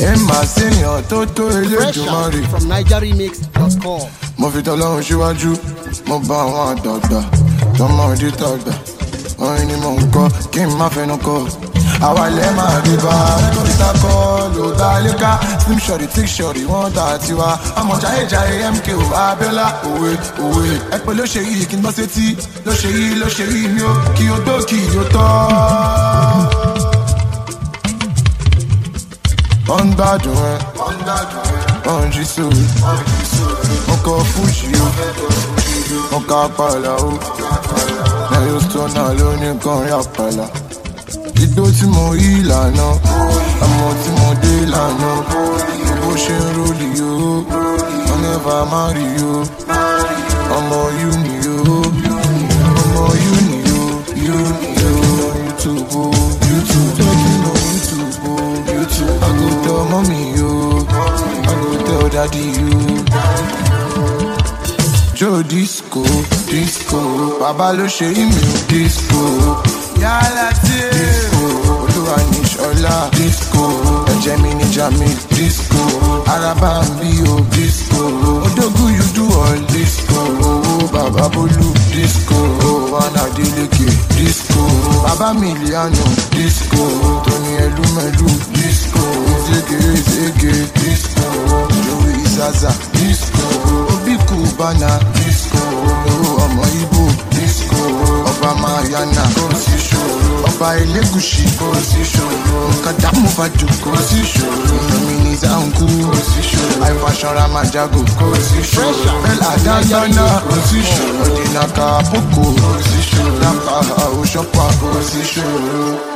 ẹ máa ṣèyàn tó tó eléjùmọ̀ rè. from nigeremix.com. mo fi tọ́lọ́run síwájú mo bá àwọn àdàgbà tọmọdé tàgbà orin ni mò ń kọ kí n má fẹnu kọ àwa ilẹ̀ máa rí bá lóríta kọ ló dá léka slim shorty thick shorty wọ́n dà tiwa ọmọ jayéjayé mko abiola òwe òwe ẹ pé ló ṣe yìí kí n bọ́ sétí ló ṣe yìí ló ṣe yìí mi ó kí o tó kí o tọ́. wọ́n ń gbádùn ẹ wọ́n ń jí sóòrè mo kọ fújì o mo ka pàlà o lẹ́yìn stona ló ní kọrin àpàlà igbó tí mo yí ìlànà ọmọ tí mo dé ìlànà bó ṣe ń rólì o wọn nẹ́fà má rí o ọmọ yú ni o ọmọ yú ni o yú ni o youtube o youtube talking on youtube o youtube i go tell mommy o i go tell daddy o. Joe disco, disco, bàbá ló ṣe ìmì disco. Yálà tí disco, olúwa ní ṣọlá disco. Ẹ̀jẹ̀ mi ní jami disco. Araba ń bí o disco. Odógún you do all disco. Owó bàbá Bólú disco. Wánà Délékè disco. Bàbá Miliano disco. Tóní Ẹlúmẹ̀lú disco. Zége Zége disco. Joey Zaza disco. Obi Cubana disco. Olówó ọmọ Ibo disco. Ọba Mayana kò sí ṣòro. Ọba Elégùṣì kò sí ṣòro. Kàdá Mufadu kò sí ṣòro. Domini Zanku kò sí ṣòro. Àìfàṣọra Majago kò sí ṣòro. Bẹ́lá Dáńdáná kò sí ṣòro. Dínàkà Àpòkò kò sí ṣòro. Lápá Àwòṣọ́pà kò sí ṣòro.